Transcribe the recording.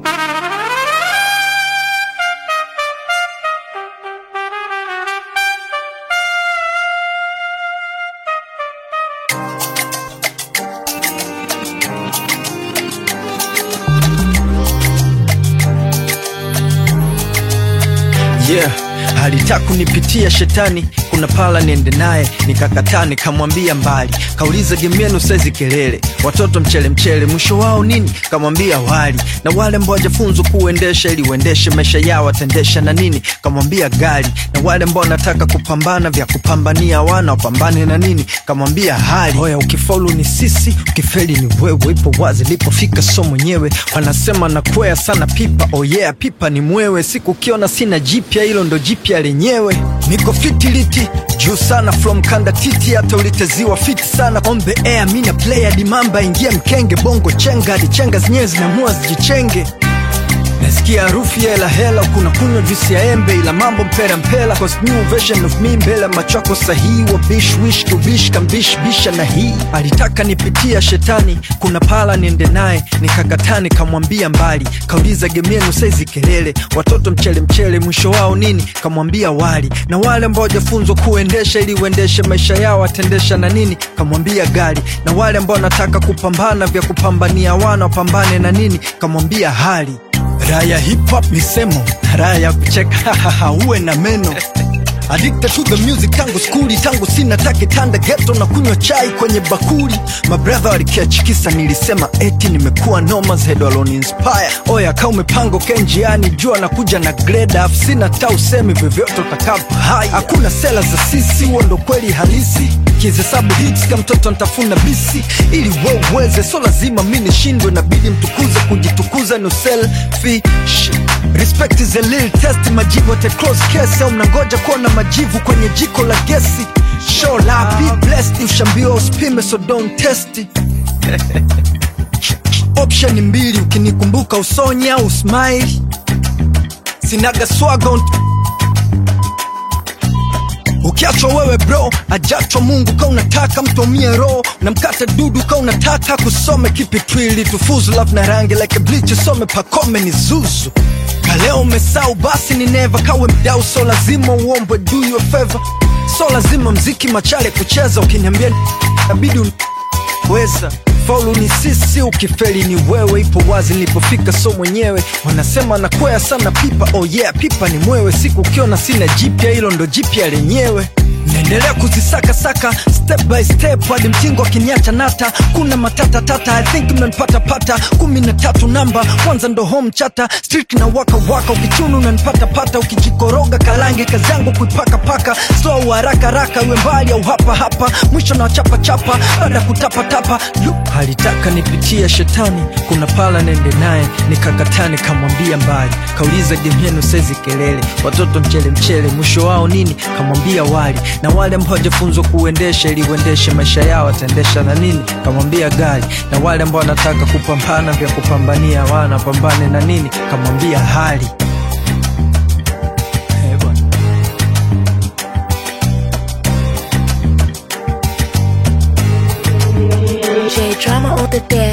yeah alitaka kunipitia shetani kuna pala niende naye nikakataa nikamwambia mbali kauliza gemienu saizi kelele watoto mchele mchele mwisho wao nini kamwambia wali na wale ambao wajafunzwa kuendesha ili uendeshe maisha yao watendesha na nini kamwambia gari na wale ambao wanataka kupambana vya kupambania wana wapambane na nini kamwambia hali hoya ukifaulu ni sisi ukifeli ni wewe ipo wazi lipofika so mwenyewe wanasema nakwea sana pipa oh yeah pipa ni mwewe siku ukiona sina jipya hilo ndo jipya lenyewe niko fitiliti juu sana from kanda titi hata uliteziwa fiti sana on the air mina player dimamba ingia mkenge bongo chenga hadi chenga zenyewe zinamua zijichenge nasikia harufu ya hela hela kuna kunywa juisi ya embe ila mambo mpera mpela cause new version of me mbele machoko sahihi wa bish wish to bish kambish bisha na hii alitaka nipitia shetani kuna pala niende naye nikakataa nikamwambia mbali kauliza gemienu saizi kelele watoto mchele mchele mwisho wao nini kamwambia wali na wale ambao wajafunzwa kuendesha ili uendeshe maisha yao watendesha na nini kamwambia gari na wale ambao wanataka kupambana vya kupambania wana wapambane na nini kamwambia hali raya hip hop ni semo raya ya kucheka uwe na meno Addicted to the music tangu skuli tangu sina take tanda geto na kunywa chai kwenye bakuli mabradha walikiachikisa nilisema eti nimekuwa noma zedo aloni inspire oya ka umepanga uke njiani jua nakuja na grade af sina ta usemi vyovyote utakavyo hai hakuna sela za sisi huo ndo kweli halisi kihesabu hits ka mtoto ntafuna bisi ili we uweze so lazima mi nishindwe nabidi mtukuze kujitukuza no selfish respect is a little test majibu ate close case au mnangoja kuona majivu kwenye jiko la gesi show la be blessed ushambiwa usipime so don't test it. option mbili ukinikumbuka usonye au smile sinaga swagon ukiachwa wewe bro ajachwa mungu ka unataka mtomie roho na mkate dudu ka unataka kusome kipitwili tufuzu love na rangi like bleach some pakome ni zuzu kaleo umesau basi ni neva kawe mdau so lazima uombwe do you a favor so lazima mziki machale kucheza ukiniambia nabidi weza faulu ni sisi ukifeli ni wewe ipo wazi nilipofika so mwenyewe wanasema nakwea sana pipa oh yeah pipa ni mwewe siku ukiona sina jipya hilo ndo jipya lenyewe naendelea kuzisakasaka step by step hadi mtingo akiniacha nata kuna matata tata i think mnanipata pata kumi na tatu namba kwanza ndo home chata street na waka waka ukichunu unanipata pata ukijikoroga kalange kazi yangu kuipaka paka slow haraka haraka iwe mbali au hapa hapa mwisho na chapa chapa baada ya kutapa tapa Lu, alitaka nipitia shetani kuna pala nende naye nikakataa nikamwambia mbali kauliza game yenu saizi kelele watoto mchele mchele mwisho wao nini kamwambia wali na wale ambao hawajafunzwa kuendesha ili uendeshe maisha yao wataendesha na nini kamwambia gari na wale ambao wanataka kupambana vya kupambania wana pambane na nini kamwambia hali Eh, bwana. J drama on the deck.